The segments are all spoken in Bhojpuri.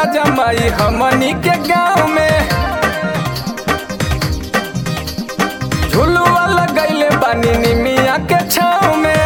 जमाई हमनी के गाँव में झुलुआ लगैले बानी निमिया के छाँव में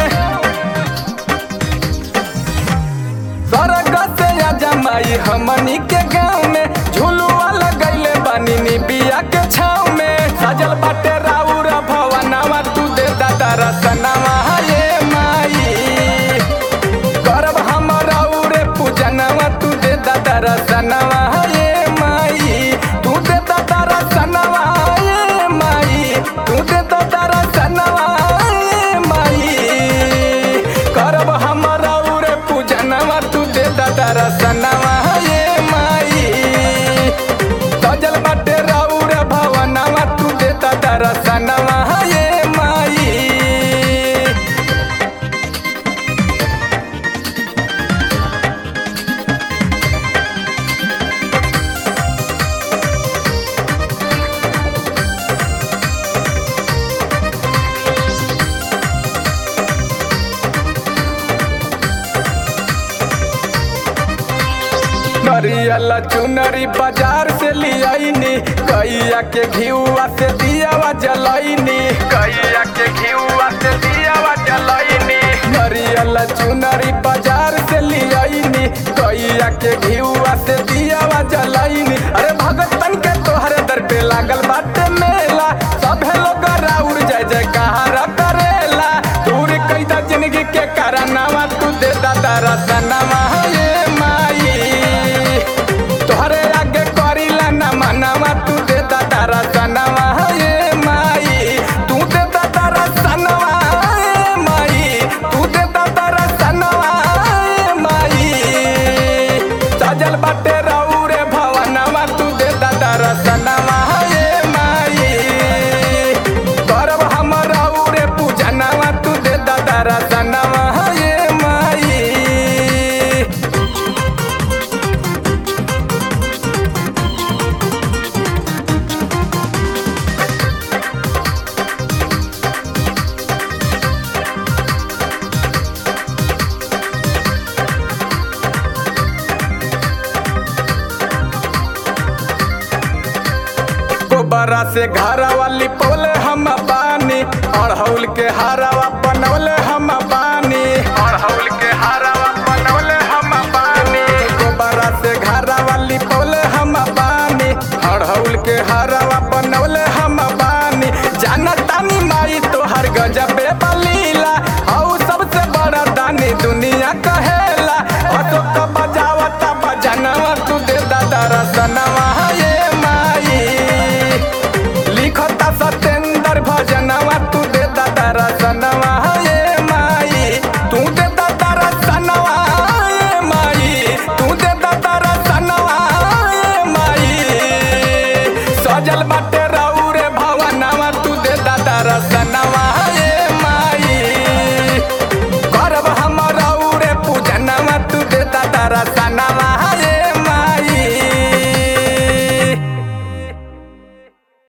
स्वर्ग से आ जमाई हमनी के गाँव में झुलुआ लगैले बानी निबिया के छाँव में सजल बाटे राउर भवनवा तू दे दादा रतनवा ये माई करब हम राउरे पूजनवा तू दे दादा रतनवा ये माई तू दे दादा रतनवा ये माई तू दे दादा रतनवा ये माई करब हम राउरे पूजनवा तू दे दादा रतनवा ये माई सजल बाटे राउर भवनवा तू दे दादा रतनवा ये माई नरियल चुनरी बाजार से लियाइनी कैया के घिउआ से दियावा जलाइनी कैया के घिउआ से दियावा जलाइनी नरियल चुनरी बाजार से लियाइनी कैया के घिउआ से दियावा जलाइनी अरे भगतन के तोहरे दर पे लागल बाटे मेला सभे लोग राउर जय जयकार करेला दूर कैदा जिंदगी के कारनामा तू दे दादा रतनवा ये माई तोहरे आगे करीला ना मनावा तू दे दादा रतनवा ये माई तू दे दादा रतनवा ये माई तू दे दादा रतनवा ये माई सजल बाटे राउरे भवनवा तू दे दादा रतनवा ये माई करब हम राउरे पूजनवा तू दे दादा रतनवा ये माई गोबरा से घरा वाली पोले हम बानी अड़हौल के हारावा बनौले हम बानी अड़हौल के हारावा बनौले हम बानी गोबरा से घरा वाली पोले हम बानी अड़हौल के हारावा बनौले हम बानी जानतानी माई तोहर गजबे बलीला हऊ सबसे बड़ा दानी दुनिया कहेला अशोक बजावता बजनवा तू दे दादा रतनवा ये माई लिखता सतेंद्र भजनवा तू दे दादा रतनवा ये माई तू दे दादा रतनवा ये माई तू दे दादा रतनवा ये माई सजल बाटे